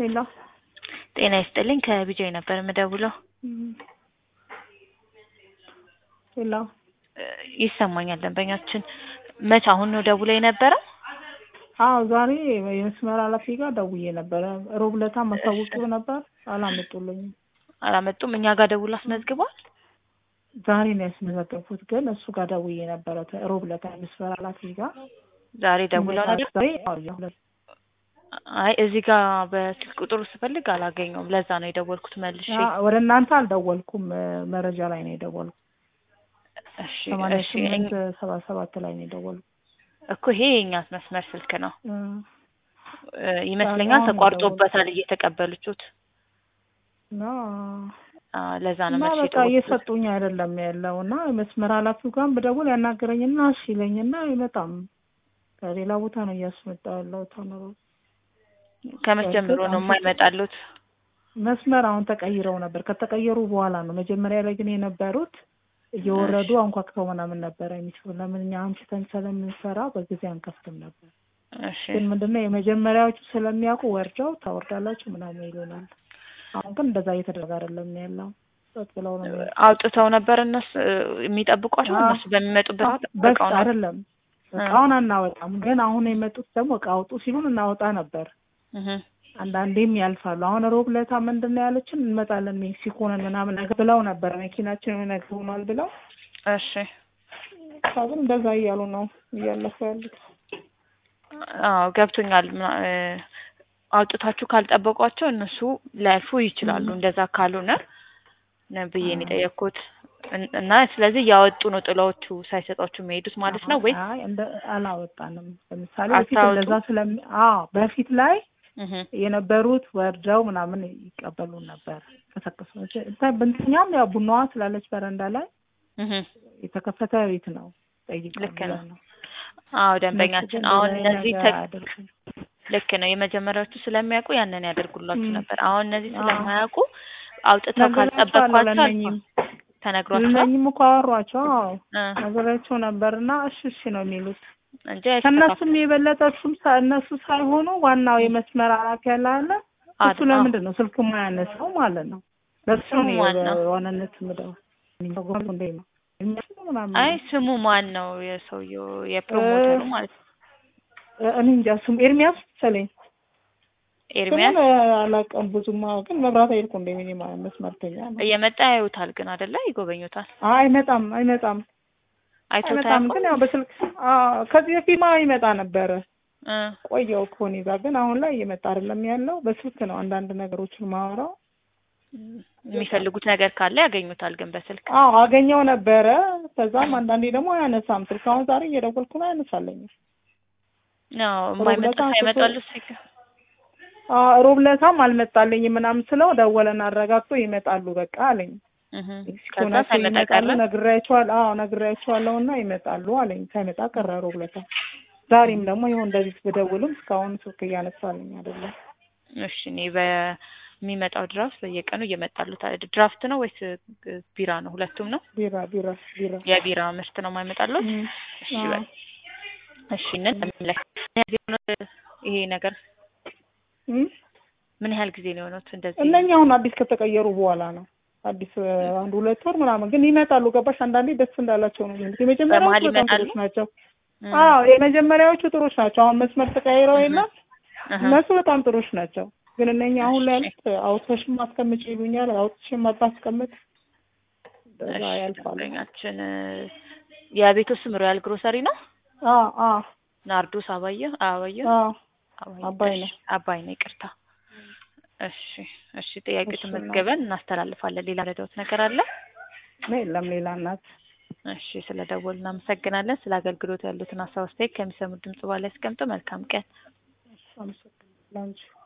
ሄሎ ጤና ይስጥልኝ ከቢጃይ ነበር የምደውለው። ሄሎ እ ይሰማኛል ደንበኛችን መቼ አሁን ነው ደውለው የነበረው? አዎ ዛሬ የመስመር ኃላፊ ጋር ደውዬ ነበረ። ሮብ ዕለት አሳውቄው ነበር አላመጡልኝም። አላመጡም። እኛ ጋር ደውሎ አስመዝግቧል። ዛሬ ነው ያስመዘገብኩት፣ ግን እሱ ጋር ደውዬ ነበረ ሮብ ዕለት የመስመር ኃላፊ ጋር ዛሬ ደውለው ነበር። ዛሬ አዎ የሁለት አይ እዚህ ጋር በስልክ ቁጥሩ ስፈልግ አላገኘውም። ለዛ ነው የደወልኩት መልሼ። አ- ወደ እናንተ አልደወልኩም፣ መረጃ ላይ ነው የደወልኩት። እሺ ሰማንያ እሺ ስምንት እኝ- ሰባ ሰባት ላይ ነው የደወልኩት። እኮ ይሄ የእኛ መስመር ስልክ ነው እ እ ይመስለኛል አሁን ተቋርጦበታል እየተቀበሉችሁት። እና አ፣ ለዛ ነው እና መልሼ በቃ የደወልኩት። እየሰጡኝ አይደለም ያለው እና መስመር ኃላፊው ጋር ብደውል ያናገረኝና እሺ ይለኝና አይመጣም። ከሌላ ቦታ ነው እያስመጣ ያለው ተምሮ ከመቼ ጀምሮ ነው የማይመጣሉት? መስመር አሁን ተቀይረው ነበር። ከተቀየሩ በኋላ ነው። መጀመሪያ ላይ ግን የነበሩት እየወረዱ አንኳክተው ምናምን ነበረ የሚችሉ ለምን እኛ አምሽተን ስለምንሰራ በጊዜ አንከፍትም ነበር። እሺ ግን ምንድነው የመጀመሪያዎቹ ስለሚያውቁ ወርደው ታወርዳላችሁ ምናምን ይሉናል። አሁን ግን እንደዛ እየተደረገ አይደለም ያለው። ጸጥ ብለው ነው የሚያዩት። አውጥተው ነበር እነሱ እ፣ የሚጠብቋቸው አዎ። እነሱ በሚመጡበት ሰዓት በስ እቃውን አይደለም እቃውን አናወጣም። ግን አሁን የመጡት ደግሞ እቃ አውጡ ሲሉን እናወጣ ነበር። እህ አንዳንዴም ያልፋሉ። አሁን ሮብ ዕለት ምንድን ነው ያለችን እንመጣለን ሜክሲኮ ነን ምናምን ነገር ብለው ነበር። መኪናችን የሆነ ነገር ሆኗል ብለው እሺ ግን እንደዛ እያሉ ነው እያለፉ ያሉት። አዎ ገብቶኛል። ምና- እ፣ አውጥታችሁ ካልጠበቋቸው እነሱ ላያልፉ ይችላሉ። እንደዛ ካልሆነ ነው ብዬ ነው የጠየቅኩት። እን- እና ስለዚህ እያወጡ ነው ጥላዎቹ ሳይሰጧችሁ የሚሄዱት ማለት ነው ወይ? አይ እንደ አላወጣንም። ለምሳሌ በፊት አታወጡም? እንደዛ ስለሚ አዎ በፊት ላይ እህ የነበሩት ወርደው ምናምን ይቀበሉን ነበር። ከሰከሱ ብንተኛም ያው ቡናዋ ስላለች በረንዳ ላይ እህ የተከፈተ ቤት ነው ጠይቀን ልክ ነው። ብለን ነው። አዎ እነሱ ደንበኛችን ግን አሁን እንደዛ እነዚህ ነገር ተ- አያደርጉም። ልክ ነው። የመጀመሪያዎቹ ስለሚያውቁ ያንን ያደርጉላችሁ ም። ነበር። አሁን እነዚህ አዎ። ስለማያውቁ አውጥተው ነግሬያቸዋለሁ ካልጠበቅኳቸው ለእነኝም ተነግሯቸው ለእነኝም እኮ አወሯቸው። አዎ እ፣ ነግሬያቸው ነበር እና እሺ እሺ ነው የሚሉት። እንጂ ከእነሱም የበለጠ እሱም ሳ- እነሱ ሳይሆኑ ዋናው የመስመር ኃላፊ ያለ አለ እሱ አይስተካከሉ። ለምንድን ነው ስልክ የማያነሳው ማለት ነው? ለሱ ስሙ ነው ማን ነው? የዋናነት ምደው እንዴ ነው የሚያስቡ ምናምን አይ ስሙ ማን ነው? የሰውየው የፕሮሞተሩ እ- ማለት ነው። እኔ እንጃ ስሙ ኤርሚያስ መሰለኝ። ኤርሚያስ ስሙን አላውቅም ብዙም አዎ፣ ግን መብራት አይልኩ እንደ ሚኒ መስመርተኛ ነው። እየመጣ ያዩታል ግን አይደለ? ይጎበኙታል። አይ አይመጣም አይመጣም አይቶት አይመጣም። አያውቁም? ግን ያው በስልክ አዎ፣ ከዚህ በፊት ይመጣ ነበረ እ፣ ቆየው ከሆነ ጋር ግን አሁን ላይ እየመጣ አይደለም ያለው። በስልክ ነው አንዳንድ ነገሮችን ማወራው። የሚፈልጉት ነገር ካለ ያገኙታል ግን በስልክ አዎ አገኘው ነበረ። ከዛም አንዳንዴ ደግሞ አያነሳም ስልክ። አሁን ዛሬ እየደወልኩ ነው አያነሳለኝም። ነው የማይመጣ ሮብለታ ሳይመጣሉ አዎ ሮብለታም አልመጣልኝም ምናምን ስለው ደወለን አረጋግጦ ይመጣሉ በቃ አለኝ። ሜክሲኮ ከዛ ናቸው ሳይመጣ ይመጣሉ ቀረ። ነግሬያቸዋለሁ። አዎ ነግሬያቸዋለሁ እና ይመጣሉ አለኝ። ሳይመጣ ቀረ ሮብለታ። ዛሬም ደግሞ ይኸው እንደዚህ ብደውልም እስካሁን ስልክ እያነሳልኝ አይደለም። እሺ እኔ በሚመጣው ድራፍት በየቀኑ እየመጣሉ ድራፍት ነው ወይስ እ፣ ቢራ ነው? ሁለቱም ነው። ቢራ ቢራ ቢራ የቢራ ምርት ነው የማይመጣሉት? እም፣ እሺ አዎ። በል እሺ እነት ይሄ ነገር እም? ምን ያህል ጊዜ ነው የሆኑት እንደዚህ? እነኛ አሁን አዲስ ከተቀየሩ በኋላ ነው። አዲስ እ፣ አንድ ሁለት ወር ምናምን ግን ይመጣሉ። ገባሽ? አንዳንዴ ደስ እንዳላቸው ነው የሚሉት። የመጀመሪያዎቹ በመሀል በጣም ይመጣሉ? ጥሩች ናቸው። እም፣ አዎ የመጀመሪያዎቹ ጥሩች ናቸው። አሁን መስመር ተቀያይረው እህ፣ የለም እህ። እነሱ በጣም ጥሩች ናቸው። ግን እነኛ አሁን ላይ እሺ። ያሉት አውጥተሽም አስቀምጭ ይሉኛል። አውጥተሽም አታስቀምጥ እንደዛ እሺ ያልፋሉ። ደንበኛችን እ፣ የቤቱ ስም ሮያል ግሮሰሪ ነው። አዎ አዎ ናርዶስ አባየ አባየ አዎ አባየ አባይ ነው። እሺ፣ አባይ ነው። ይቅርታ። እሺ እሺ፣ ጥያቄ እሺ፣ ተመዝገበን እናስተላልፋለን። ሌላ ረዳውት ነገር አለ? የለም ሌላ እናት እሺ፣ ስለ ደወሉ እናመሰግናለን። ስለ አገልግሎት ያሉትን ሀሳብ አስተያየት ከሚሰሙት ድምጽ በኋላ ያስቀምጡ። መልካም ቀን። አመሰግናለሁ።